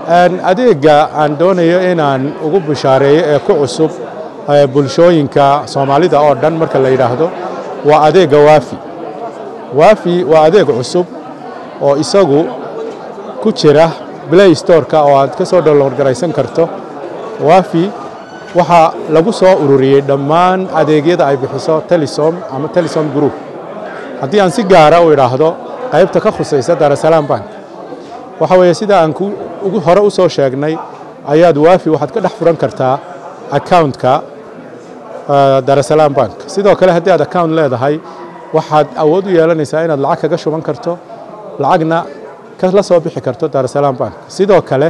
adeega aan doonayo inaan ugu bishaareeyo ee ku cusub bulshooyinka soomaalida oo dhan marka la yidhaahdo waa adeega waafi waafi waa adeeg cusub oo isagu ku jira play storeka oo aad ka soo download garaysan karto waafi waxaa lagu soo ururiyey dhammaan adeegyada ay bixiso telesom ama telesom group haddii aan si gaara u idhaahdo qaybta ka khusaysa daarasalaam bank waxa weeye sida aan ugu hore u soo sheegnay ayaad waafi waxaad ka dhex furan kartaa accountka daarasalaam bank sidoo kale haddii aad account leedahay waxaad awood u yeelanaysaa inaad lacag kaga shuban karto lacagna la soo bixi karto daarasalaam bank sidoo kale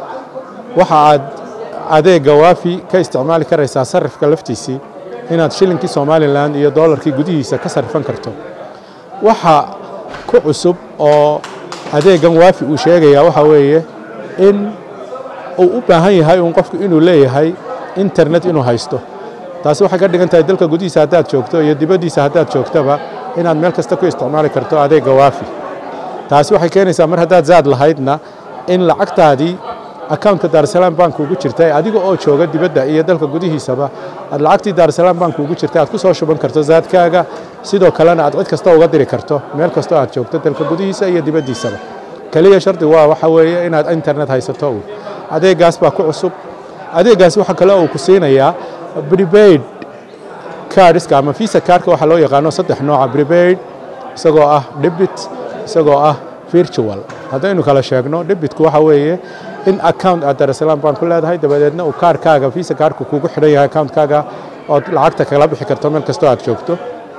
waxa aad adeega waafi ka isticmaali karaysaa sarifka laftiisii inaad shilinkii somalilan iyo doolarkii gudihiisa ka sarifan karto waxa ku cusub oo adeegan waafi uu sheegayaa waxaa weeye in uu u baahan yahay uun qofku inuu leeyahay internet inuu haysto taasi waxay ka dhigan tahay dalka gudihiisa haddaad joogto iyo dibaddiisa haddaad joogtaba inaad meel kasta ku isticmaali karto adeega waafi taasi waxay keenaysaa mar haddaad zaad lahaydna in lacagtaadii accountka daarasalaam bank ugu jirta adiga oo jooga dibadda iyo dalka gudihiisaba aad lacagtii daarasalaam bank ugu jirta aad ku soo shuban karto zaadkaaga sidoo kalena aad cid kasta uga diri karto meel kastoo aad joogto dalka gudihiisa iyo dibaddiisaba keliya shardi waa waxa weeye inaad internet haysato uun adeegaas baa ku cusub adeegaas waxa kale uu ku siinayaa prepaid cardska ama visa cardka waxaa loo yaqaano saddex nooca prepaid isagoo ah debit isagoo ah virtual haddaynu kala sheegno debitku waxa weeye in account aad daarasalaam bank ku leedahay dabadeedna uu kaarkaaga visa kaarku kugu xidhan yahay accountkaaga ood lacagta kala bixi karto meel kastoo aad joogto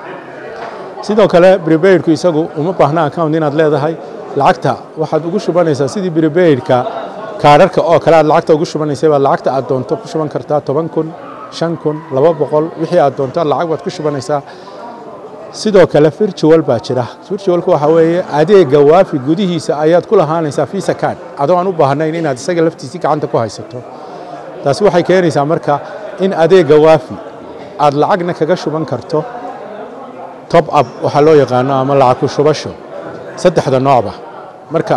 sidoo kale prepaidku isagu uma baahna account inaad leedahay lacagta waxaad ugu shubanaysaa sidii prepaidka kaararka oo kale aad lacagta ugu shubanaysay baad lacagta aad doonto ku shuban kartaa toban kun shan kun laba boqol wixii aad doonto lacag baad ku shubanaysaa sidoo kale virtual baa jira virtualku waxa weeye adeega waafi gudihiisa ayaad ku lahaanaysaa visa card adoo aan u baahnayn inaad isaga laftiisii gacanta ku haysato taasi waxay keenaysaa marka in adeega waafi aad lacagna kaga shuban karto top up waxaa loo yaqaano ama lacag ku shubasho saddexda noocba marka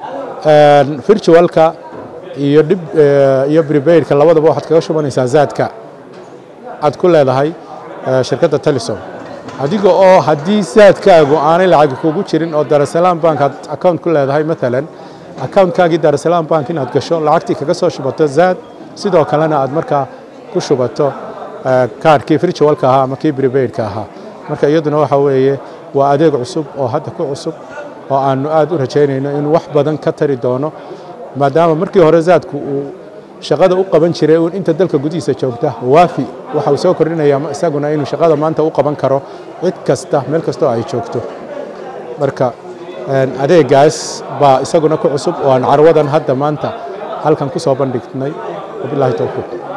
virtualka iyo dhib iyo prepaidka labadaba waxaad kaga shubanaysaa zaadka aad ku leedahay shirkadda telesom adiga oo haddii saadkaagu aanay lacag kugu jirin oo daarasalaam bank aad account ku leedahay maalan accountkaagii daarasalaam bank inaad gasho lacagtii kaga soo shubato zaad sidoo kalena aad markaa ku shubato kaarkii virtualka ahaa ama kii prepaidka ahaa marka iyaduna waxa weeye waa adeeg cusub oo hadda ku cusub oo aanu aad u rajaynayno inuu wax badan ka tari doono maadaama markii hore zaadku uu shaqada u qaban jiray uun inta dalka gudihiisa joogta waafi waxa uu soo kordhinayaa isaguna inuu shaqada maanta u qaban karo cid kasta meel kastoo ay joogto marka adeegaas baa isaguna ku cusub oo aan carwadan hadda maanta halkan ku soo bandhignay wabilaahi towfiiq